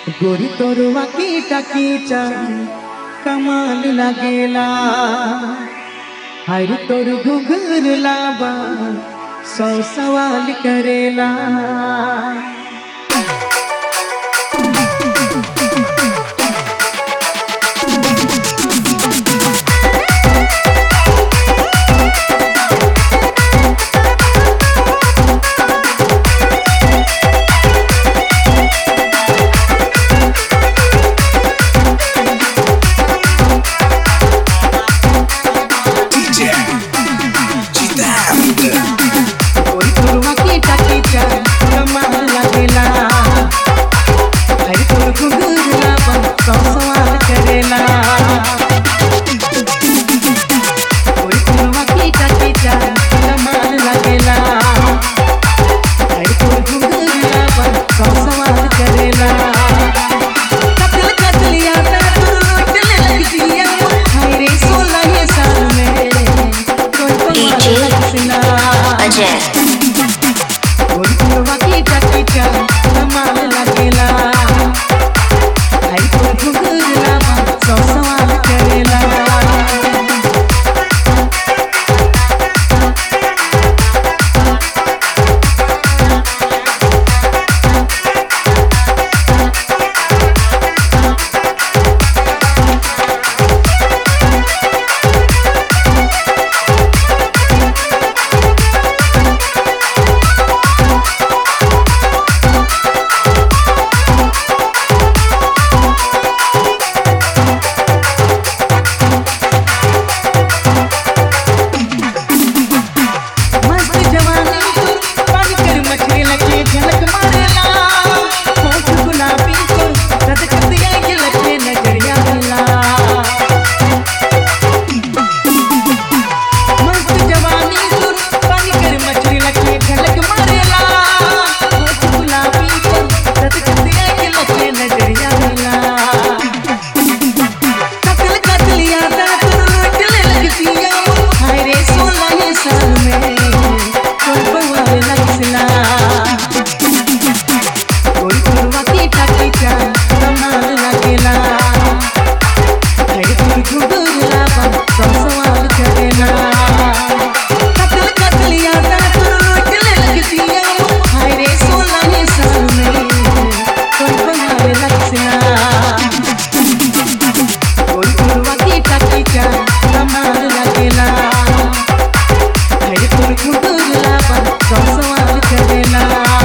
गोरी तोरवा कीटा कीचा कमाल लगेला हर तोर घुघर लाबा सौ सवाल करेला DJ Gitando गोरी तोरवा कीटा कीचा कमाल लगेला हर तोर घुघर लाबा सौ सवाल करेला गोरी तोरवा कीटा कीचा कमाल लगेला हर तोर घुघर लाबा सौ सवाल करेला कतल कतलिया ता तू चले लग जिया हाय रे सोलह साल में कोई DJ कमाल हंसना अजय गोरकुरवा की टकीचा कमाल लगेला आई तो घुघुरला सौ सवाल करेला मस्त जवानी पानी कर मछली लगे झलक मारेला होठ गुलाबी को रद कतिया के लगे नजरिया मिला मस्त जवानी सुर पानी कर मछली लगे झलक मारेला होठ गुलाबी को रद कतिया के लगे नजरिया मिला कतल कतलिया ता तू चले लगतिया हाय रे सोलह साल में कोई बवाल लगसला कोई तुरवा की टकीचा कमाल लगेला हाय तू घुघुरला सौ सवाल करेला कतल कतलिया ता तू चले लगतिया हाय रे सोलह साल में कोई बवाल लगसला कोई तुरवा की टकीचा कमाल लगेला हर तुर घुघुरला सौ सवाल करेला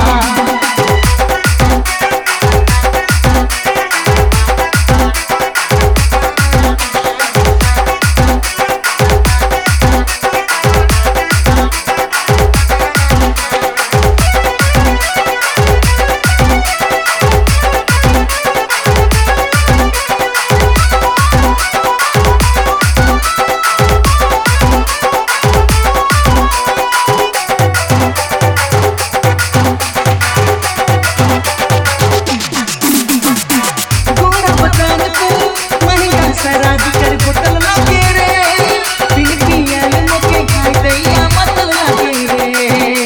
गोरा बदन को महंगा शराब कर बोतल लागे रे बिन पियल मोके खाई दैया मतल लागे रे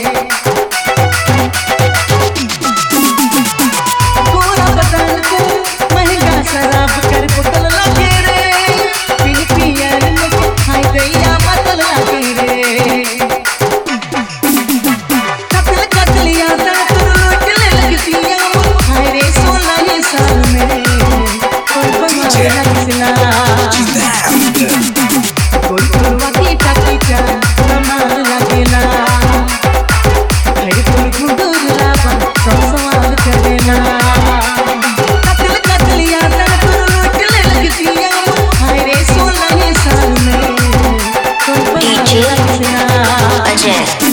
गोरा बदन को महंगा शराब कर बोतल लागे रे बिन पियल मोके खाई दैया मतल लागे रे कतल कतलिया ता तू चले लगतिया हाय रे सोलह साल में कोई बवाल लगसला Gitando कोई तुरवा की टकीचा कमाल लगेला हाय कोई घुघुरला सौ सवाल करेला कतल कतलिया ता तू चले लगतिया हाय रे सोलह साल में कोई बवाल DJ लगसला अजय